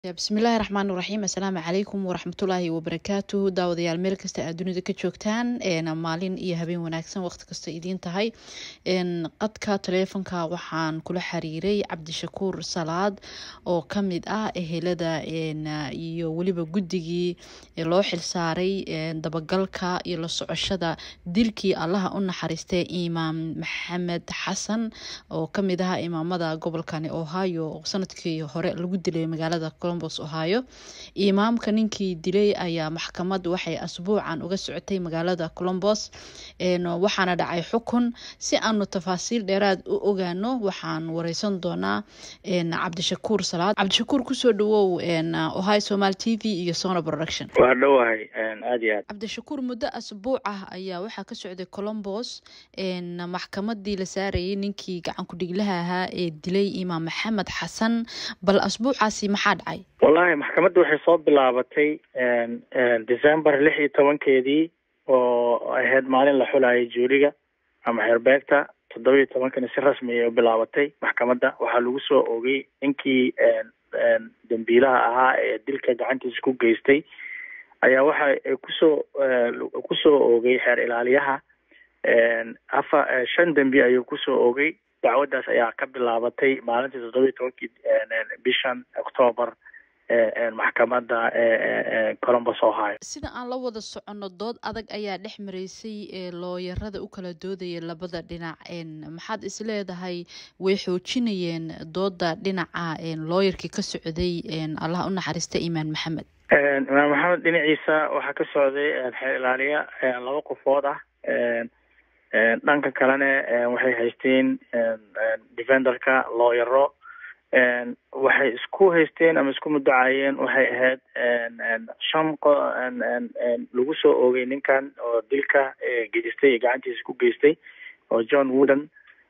bismillaahi raxmaan raxiim assalaamu calaykum waraxmatullaahi wabarakaatu daawadayaal meel kasta aad dunida ka joogtaan maalin iyo habeen wanaagsan waqti kasta idiin tahay qadka taleefonka waxaan kula xiriiray cabdishakuur salaad oo kamid ah ehelada iyo weliba guddigii loo xilsaaray dabagalka iyo la socoshada dilkii allaha u naxariistay imaam maxamed xasan oo kamid ah imaamada gobolkani ohio oo sanadkii hore lagu dilay magaalada ohio imaamka ninkii dilay ayaa maxkamad waxay asbuucan uga socotay magaalada colombos waxaana dhacay xukun si aanu tafaasiil dheeraad u ogaano waxaan wareysan doonaa cabdishakuur salaad cabdishakuur kusoo dhawow ohio somal t v iyo sona production waa dhowahay aad iyo aad cabdishakuur muddo asbuuc ah ayaa waxaa ka socday colombos maxkamadii la saarayay ninkii gacan ku-dhiglaha ahaa ee dilay imaam maxamed xasan bal asbuucaasi maxaa dhacay wallahi maxkamadda waxay soo bilaabatay december lix iyo tobankeedii oo ahayd maalin la xulayay juuriga ama xeerbeegta toddoba iyo tobankana si rasmi ay u bilaabatay maxkamadda waxaa lagu soo ogay ninkii dambiilaha ahaa ee dilka gacantiisa ku geystay ayaa waxa kusoo kusoo oogay xeer ilaaliyaha afa shan dembi ayuu kusoo oogay dacwaddaas ayaa ka bilaabatay maalintii toddoba iyo tobankii bishan octoobar maxkamadda colombos ohio sida aan la wada soconno dood adag ayaa dhex maraysay looyarada u kala doodaya labada dhinac maxaad is leedahay way xoojinayeen dooda dhinaca looyarkii ka socday allah u naxariista imaan maxamed imaam maxamed dhinaciisa waxaa ka socday xeer ilaaliya laba qofood ah dhanka kalena waxay haysteen defenderka looyaro waxay isku haysteen ama isku mudacayeen waxay ahayd shan qo lagu soo oogay ninkan oo dilka geystay gacantiisa ku geystay oo john wooden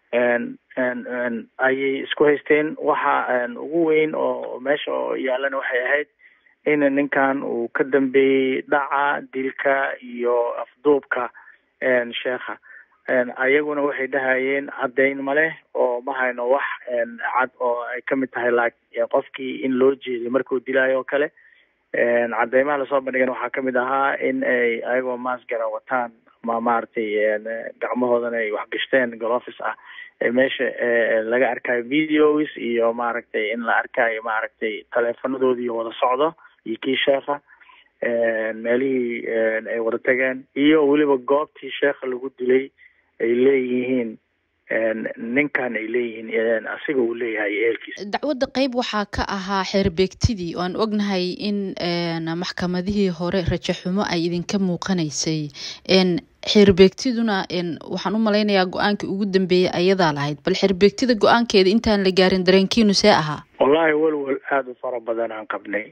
ayay isku haysteen waxa ugu weyn oo meesha oo yaalana waxay ahayd in ninkan uu ka dambeeyey dhaca dilka iyo afduubka sheekha ayaguna waxay dhahayeen caddayn ma leh oo ma hayno wax cad oo ay kamid tahay la qofkii in loo jeeday markuu dilaayo oo kale cadeymaha lasoo bandhigan waxaa kamid ahaa in ay ayagoo maasgara wataan ma maaragtay gacmahoodana ay waxgashteen golofis ah meesha laga arkayo videos iyo maaragtay in la arkayo maaragtay taleefonadoodii wada socdo iyo kii sheekha meelihii ay wada tageen iyo weliba goobtii sheekha lagu dilay ay leeyihiin ninkan ay leeyihiin asiga uu leeyahay eelkiisa dacwadda qeyb waxaa ka ahaa xeerbeegtidii oo aan ognahay in maxkamadihii hore rajaxumo ay idinka muuqanaysay xeerbeegtiduna waxaan u malaynayaa go-aankii ugu dambeeyay ayadaa lahayd bal xeerbeegtida go-aankeeda intaan la gaarin dareenkiinu see ahaa wallahi welwel aada u fara badan aan qabnay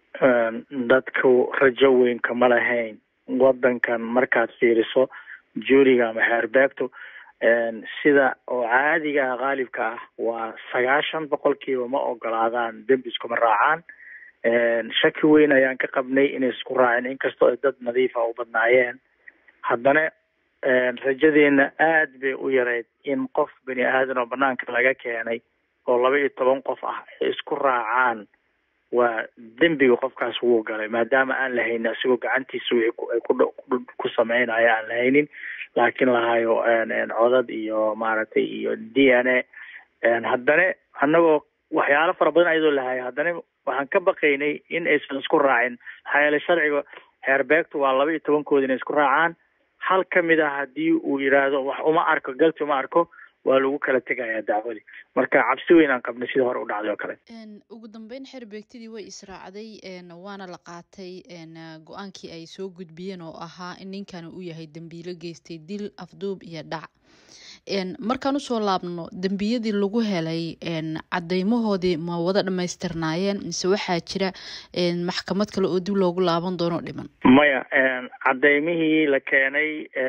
dadku rajo weyn kama lahayn wadankan markaad fiiriso juuriga ama xeerbeegtu sida oo caadiga ah qaalibka ah waa sagaashan boqolkiiba ma ogolaadaan dembi iskuma raacaan shaki weyn ayaan ka qabnay inay isku raaceen inkastoo ay dad nadiifa u badnaayeen haddana rajadeena aad bay u yareyd in qof bani aadan oo banaanka laga keenay oo laba iyo toban qof ah ay isku raacaan waa dembiga qofkaas wuu galay maadaama aan lahaynin asigoo gacantiisa wixii ku sameynaya aan lahaynin laakiin lahayo codad iyo maaragtay iyo d n a haddana annagoo waxyaalo fara badan ayadoo lahayo haddana waxaan ka baqaynay in aysan isku raacin maxaa yeele sharciga xeerbeegtu waa laba iyo tobankooda inay isku raacaan hal kamid ah haddii uu yidhaahdo wax uma arko galti uma arko waa lagu kala tegayaa dacwadii marka cabsi weyn aan qabnay sida hore u dhacday oo kale ugu dambeyn xeerbeegtidii way israacday waana la qaatay go-aankii ay soo gudbiyeen oo ahaa in ninkan uu yahay dembiilo geystay dil afduub iyo dhac markaan usoo laabno dembiyadii lagu helay cadeymahoodii ma wada dhamaystirnaayeen mise waxaa jira maxkamad kale oo dib loogu laaban doono dhiman maya cadeymihii la keenay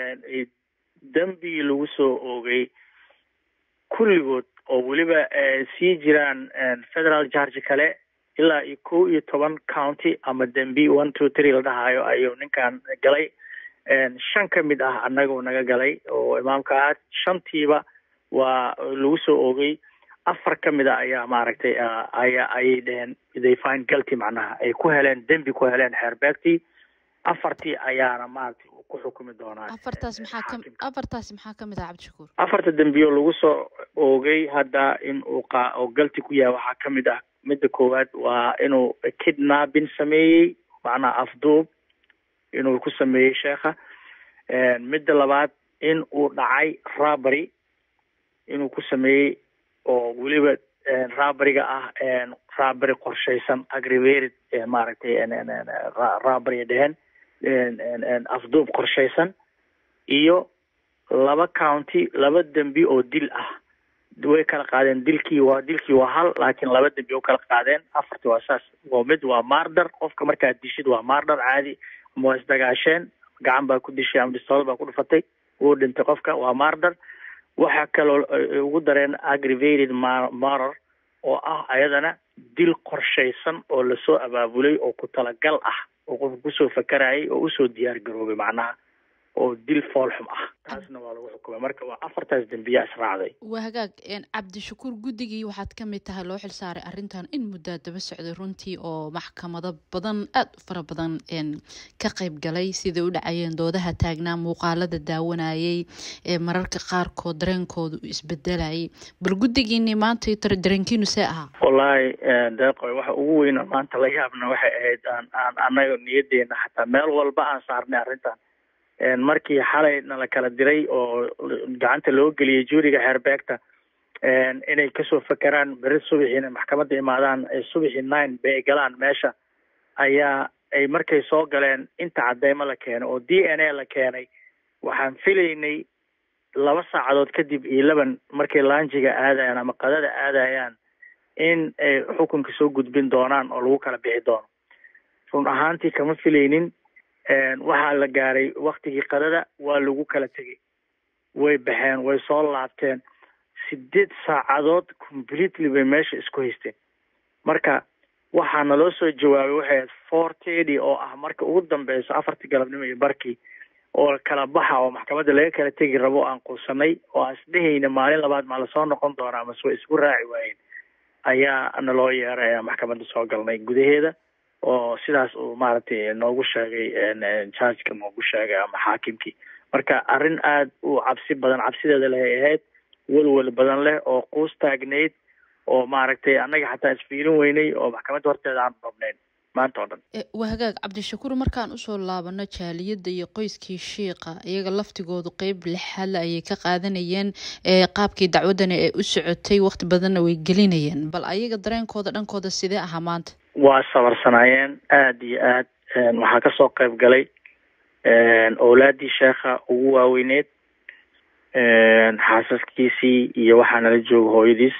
dembigii lagu soo oogay kulligood oo weliba sii jiraan federal charge kale ilaa iyo kow iyo toban county ama dembi one two three la dhahayo ayuu ninkan galay shan ka mid ah annagu naga galay oo imaamka ah shantiiba waa lagu soo oogay afar ka mid a ayaa maaragtay aya ayay dheheen they find guilty macnaha ay ku heleen dembi ku heleen xeerbeegtii afartii ayaana maaragtay ku xukumi doonaa afartaas maxaa ka afartaas maxaa ka mid ah cabdishakuur afarta dembiyo lagu soo oogay hadda in uu qa oo galti ku yahay waxaa ka mid ah midda koowaad waa inuu kidnapping sameeyey macnaha afduub inuu ku sameeyey sheekha midda labaad in uu dhacay robbery inuu ku sameeyey oo weliba robberyga ah robbery qorshaysan aggravated maaragtay robbery dheheen afduub qorshaysan iyo laba county laba dembi oo dil ah way kala qaadeen dilkii waa dilkii waa hal laakiin laba dembi oo kala qaadeen afarti waa saas waa mid waa mardar qofka markaad dishid waa mardar caadi ama waa isdagaasheen gacan baa ku dishay ama bistool baa ku dhufatay wuu dhintay qofka waa mardar waxaa kaloo ugu dareen aggravated marar oo ah ayadana dil qorshaysan oo lasoo abaabulay oo ku talagal ah oo qofka kusoo fakarayay oo usoo diyaar garoobay macnaha oo dil foolxum ah taasna waa lagu xukumay marka waa afartaas dembiya israacday waa hagaag cabdishakuur guddigii waxaad ka mid tahay loo xilsaaray arrintan in muddaa daba socday runtii oo maxkamado badan aada u fara badan ka qayb galay siday u dhacayeen doodaha taagnaa muuqaalada daawanayay mararka qaarkood dareenkooda u isbedelayay bal guddigiini maanta dareenkiinu see ahaa wallaahi deeqoy waxa ugu weyna maanta la yaabna waxay ahayd aan aan anaga niyadeena xataa meel walba aan saarnay arrintan markii xalay nala kala diray oo gacanta loo geliyay juuriga xeerbeegta inay kasoo fakeraan beri subaxiina maxkamadda imaadaan subaxii nine bay galaan meesha ayaa ay markay soo galeen inta cadeymo la keenay oo d n a la keenay waxaan filaynay laba saacadood kadib iyo laban markay laanjiga aadayaan ama qadada aadayaan in ay xukunka soo gudbin doonaan oo lagu kala bixi doono run ahaantii kama filaynin waxaa la gaaray waktigii qadada waa lagu kala tegay way baxeen way soo laabteen sideed saacadood completely bay meesha isku haysteen marka waxaa naloo soo jawaabay waxay ahayd four tedy oo ah marka ugu dambeyso afartii galabnimo iyo barkii oo kala baxa oo maxkamadda laga kala tegi rabo aan quusanay oo aan isdhehayna maalin labaad maa lasoo noqon doonaa amase way isku raaci waayeen ayaa naloo yeeray ayaa maxkamadda soo galnay gudaheeda oo sidaas uu maaragtay noogu sheegay jargeka noogu sheegay ama xaakimkii marka arrin aada u cabsi badan cabsideeda leh ay ahayd welwel badan leh oo quus taagnayd oo maaragtay annaga xataa isfiirin weynay oo maxkamadda horteeda aan rabnayn maanta oo dhan waa hagaag cabdishakuur markaan usoo laabano jaaliyadda iyo qoyskii shiiqa iyaga laftigoodu qeyb lixaadla ayay ka qaadanayeen qaabkii dacwaddani ay u socotay waqti badanna way gelinayeen bal ayaga dareenkooda dhankooda sidee ahaa maanta waa sabarsanaayeen aada iyo aad waxaa kasoo qayb galay owlaadii sheekha ugu waaweyneed xaasaskiisii iyo waxaa nala jooga hooyadiis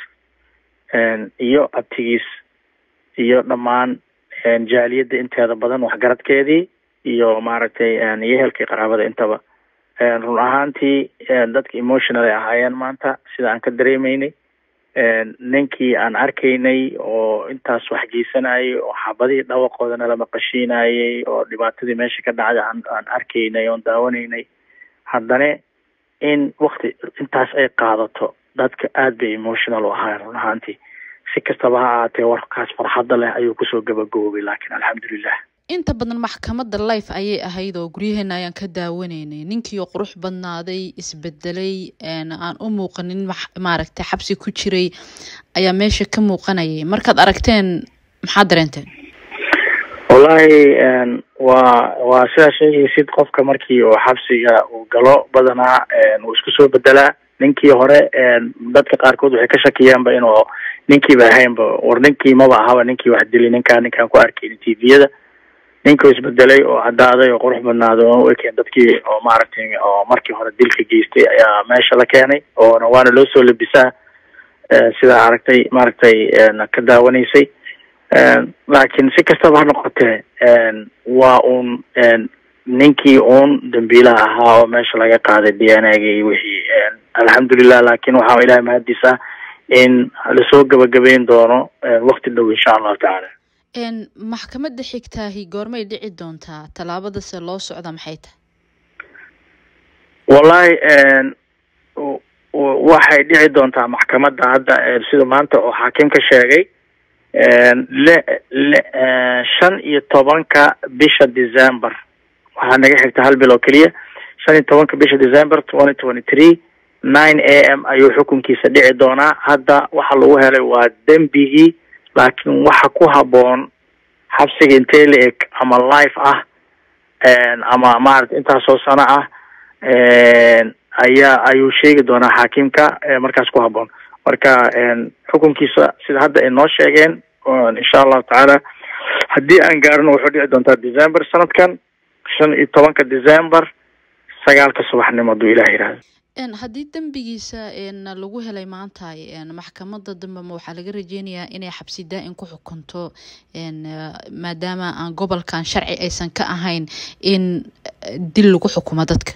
iyo abtigiis iyo dhammaan jaaliyadda inteeda badan waxgaradkeedii iyo maaragtay iyo ehelkii qaraabada intaba run ahaantii dadka emotional ay ahaayeen maanta sida aan ka dareemeynay ninkii aan arkaynay oo intaas wax geysanayay oo xabadihii dhawaqooda nala maqashiinayay oo dhibaatadii meesha ka dhacday aan aan arkaynay oon daawanaynay haddana in wakti intaas ay qaadato dadka aada bay emotional u ahaayeen run ahaantii si kastaba ha ahaatee warkaas farxadda leh ayuu kusoo gabagoobay laakiin alxamdulilah inta badan maxkamadda life ayay ahayd oo guryaheena ayaan ka daawanaynay ninkii oo qurux badnaaday isbedelay aan u muuqanin maaragtay xabsi ku jiray ayaa meesha ka muuqanayay markaad aragteen maxaad dareenteen wallahi waa waa sidaa sheegaysid qofka markii uu xabsiga uu galo badanaa wuu isku soo bedelaa ninkii hore dadka qaarkood waxay ka shakiyaanba inuu ninkiiba ahaynba war ninkii maba ahaba ninkii wax dili ninkaa ninkaan ku arkayni tviyada ninkuu isbedelay oo caddaaday oo qurux badnaaday oo u ekeen dadkii oo maaragtay oo markii hore dilka geystay ayaa meesha la keenay oona waana loo soo labisaa sidaa aragtay maaragtay ka daawanaysay laakiin si kastaba ha noqotee waa uun ninkii uun dambiilaha ahaa oo meesha laga qaaday d n a-ga iyo wixii alxamdulilah laakiin waxaa ilahay mahadis ah in lasoo gabagabeyn doono wakti dhow insha allahu tacaala maxkamadda xigtaahi goormay dhici doontaa tallaabadase loo socda maxay tahay wallahi waxay dhici doontaa maxkamadda hadda sida maanta oo xaakimka sheegay le le shan iyo tobanka bisha december waxaa naga xigta hal bil oo keliya shan iyo tobanka bisha december twenty twenty three nine a m ayuu xukunkiisa dhici doonaa hadda waxa lagu helay waa dembigii laakiin waxa ku haboon xabsiga intee la eg ama life ah ama maarata intaasoo sano ah ayaa ayuu sheegi doonaa xaakimka markaas ku haboon marka xukunkiisa sida hadda ay noo sheegeen insha allahu tacaala haddii aan gaarino wuxuu dhici doontaa december sanadkan shan iyo tobanka december sagaalka subaxnimo hadduu ilah yihahdo haddii dembigiisa lagu helay maanta maxkamadda dambe ma waxaa laga rajeynayaa inay xabsi daa-in ku xukunto maadaama aan gobolkan sharci aysan ka ahayn in dil lagu xukumo dadka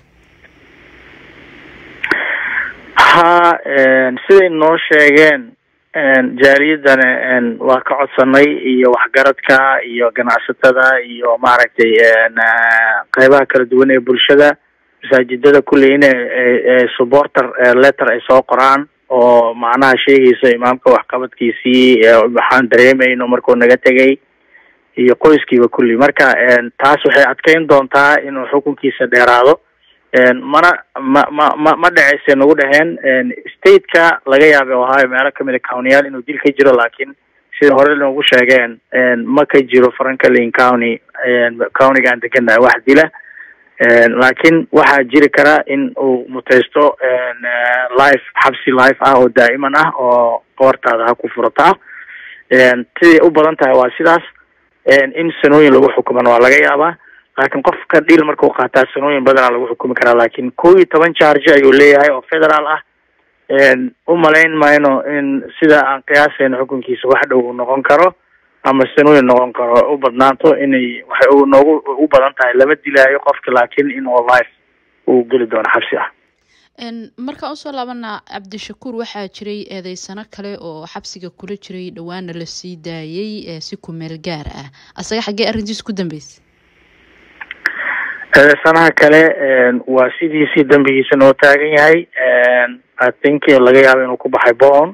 ha siday noo sheegeen jaaliyadana waa ka codsanay iyo waxgaradka iyo ganacsatada iyo maaragtay qeybaha kala duwan ee bulshada masaajidada kulley ina supporter letter ay soo qoraan oo macnaha sheegaysa imaamka waxqabadkiisii waxaan dareemayno markuu naga tegay iyo qoyskiiba kulli marka taas waxay adkeyn doontaa inuu xukunkiisa dheeraado mana ma ma ma ma dhaceyse nagu dhaheen stateka laga yaabay ohio meelo kamid a countyyaal inuu dil ka jiro laakiin sida hore noogu sheegeen ma ka jiro franklin county countyga aan deganahay wax dila laakiin waxaa jiri kara in uu muteysto life xabsi life ah oo daa'iman ah oo qoortaada ha ku furataa siday u badan tahay waa sidaas in sanooyin lagu xukumana waa laga yaabaa laakiin qofka dhil markuu qaataa sanooyin badanaa lagu xukumi karaa laakiin kow iyo toban charge ayuu leeyahay oo federaal ah u malayn mayno in sida aan qiyaasayno xukunkiisa wax dhow uu noqon karo ama sanooyin noqon karo u badnaanto inay waxay u noogu u badan tahay lama dilaayo qofka laakiin in oo life uu geli doono xabsi ah markaan usoo laabana cabdishakuur waxaa jiray eedeysano kale oo xabsiga kula jiray dhowaana lasii daayay si kumeel gaar ah asaga xaggee arrintiis ku dambeysay eedeysanaha kale waa sidiisii dembigiisa noo taagan yahay i think laga yaabo inuu ku baxay bon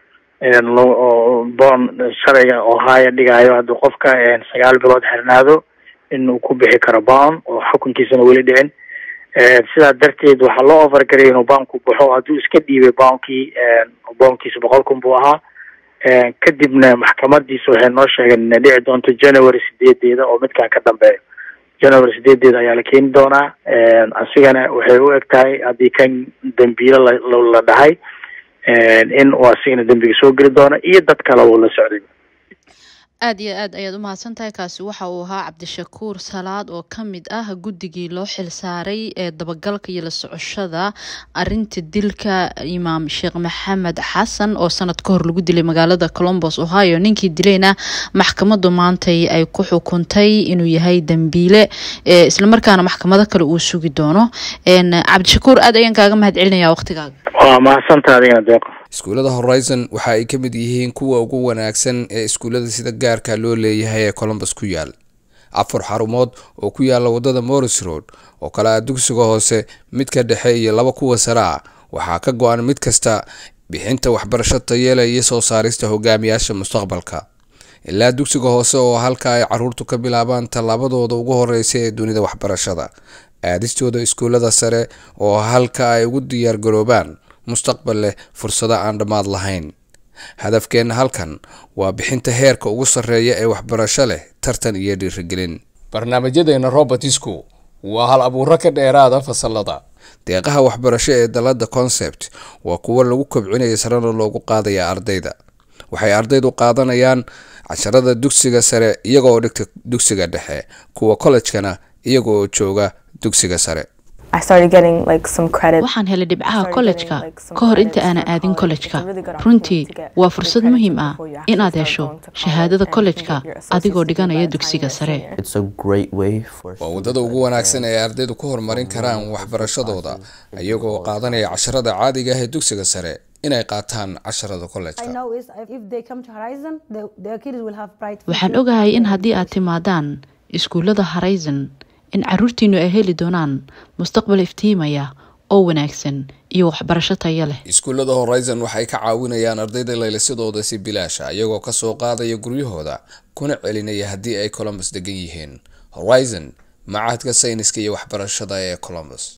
bon sharciga ohio dhigaayo hadduu qofka sagaal bilood xirnaado in uu ku bixi karo bon oo xukunkiisana weli dhicin sidaa darteed waxaa loo overgaraya inuu bounku baxo hadduu iska dhiibay bounkii bounkiisa boqol kun buu ahaa kadibna maxkamadiisa waxay noo sheegeen inay dhici doonto january sideedeeda oo midkaan ka dambeeyo january sideedeeda ayaa la keeni doonaa asigana waxay u eg tahay haddii kan dambiilo la dhahay in uu asigana dembiga soo geli doono iyo dad kale uu la socday aad iyo aad ayaad umahadsan tahay kaasi waxa uu ahaa cabdishakuur salaad oo ka mid ah guddigii loo xilsaaray ee dabagalka iyo la socoshada arinta dilka imaam sheekh maxamed xasan oo sanad ka hor lagu dilay magaalada colombos ohio ninkii dilayna maxkamadu maantay ay ku xukuntay inuu yahay dembiile islamarkaana maxkamado kale uu sugi doono cabdishakuur aad ayaan kaaga mahad celinaya waqtigaaga waa mahadsantaa adigana deeqo iskuullada horizon waxa ay ka mid yihiin kuwa ugu wanaagsan ee iskuullada sida gaarka loo leeyahay ee colombus ku yaal afar xarumood oo ku yaala wadada morris road oo kale ah dugsiga hoose midka dhexe iyo laba kuwa sare ah waxaa ka go-an mid kasta bixinta waxbarasho tayeela iyo soo saarista hogaamiyaasha mustaqbalka ilaa dugsiga hoose oo halka ay caruurtu ka bilaabaan tallaabadooda ugu horeysa ee dunida waxbarashada aadistooda iskuullada sare oo halka ay ugu diyaar garoobaan mustaqbal leh fursado aan dhammaad lahayn hadafkeenna halkan waa bixinta heerka ugu sarreeya ee waxbarasho leh tartan iyo dhiirigelin barnaamijyadeena robertisku waa hal abuuro ka dheeraada fasalada deeqaha waxbarasho ee dalada concept waa kuwo lagu kobcinaya sarena loogu qaadaya ardayda waxay ardaydu qaadanayaan casharada dugsiga sare iyagoo dhigta dugsiga dhexe kuwa kollejkana iyagoo jooga dugsiga sare waxaan helay dhibcaha kollejka ka hor inta aanan aadin kollejka runtii waa fursad muhiim ah inaad hesho shahaadada kollejka adigoo dhiganaya dugsiga sare waa waddada ugu wanaagsan ee ardaydu ku horumarin karaan waxbarashadooda iyagoo qaadanaya casharada caadiga ah ee dugsiga sare inay qaataan casharada kollejka waxaan ogahay in haddii aad timaadaan iskuullada horizon in caruurtiinu ay heli doonaan mustaqbal iftiimaya oo wanaagsan iyo waxbarasho tayo leh iskuullada horizon waxay ka caawinayaan ardayda laylasadooda si bilaasha iyagoo kasoo qaadaya guryahooda kuna celinaya haddii ay colombus degan yihiin horizon macahadka sayniska iyo waxbarashada ee colombus